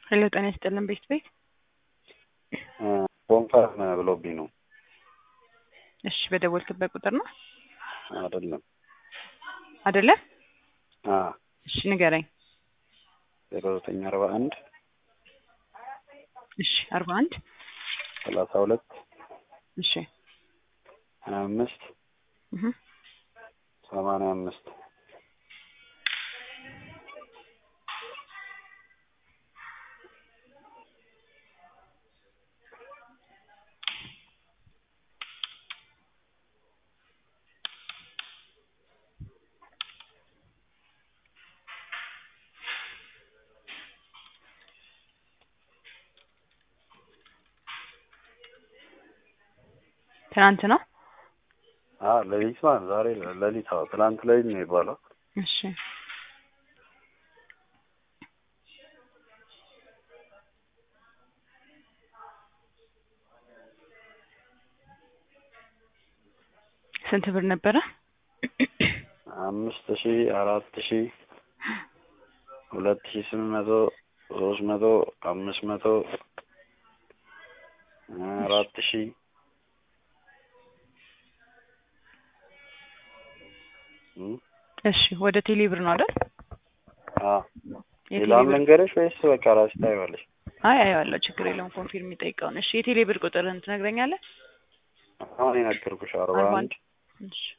ሄሎ ጤና ይስጥልን ቤት ቤት ኮንፈርም ብሎብኝ ነው። እሺ በደወልክበት ቁጥር ነው አይደለም። አይደለ? አ እሺ ንገረኝ። ዜሮ ዘጠኝ አርባ አንድ እሺ አርባ አንድ ሰላሳ ሁለት እሺ ሀያ አምስት እህ ሰማንያ አምስት ትናንት ነው። አ ሌሊት ማለት ዛሬ ሌሊት አዎ፣ ትናንት ሌሊት ነው የሚባለው። እሺ ስንት ብር ነበረ? አምስት ሺ አራት ሺ ሁለት ሺ ስምንት መቶ ሶስት መቶ አምስት መቶ አራት ሺ እም እሺ ወደ ቴሌ ብር ነው አይደል? አ የቴሌ ሌላም ብር ልንገርሽ ወይስ በቃ ራስሽ ታይዋለሽ? አይ አየዋለሁ፣ ችግር የለውም። ኮንፊርም የሚጠይቀውን እሺ። የቴሌ ብር ቁጥርህን ትነግረኛለህ? አሁን የነገርኩሽ አርባ አርባ አንድ አንድ እሺ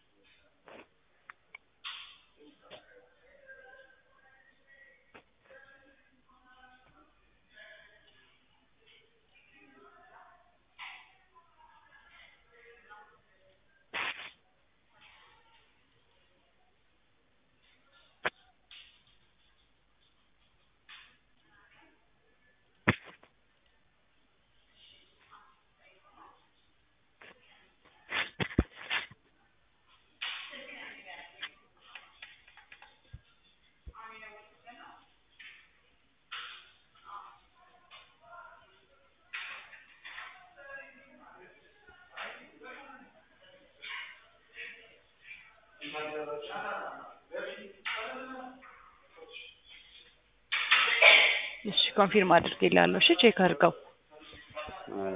እሺ ኮንፊርም አድርጌልሃለሁ። እሺ ቼክ አድርገው።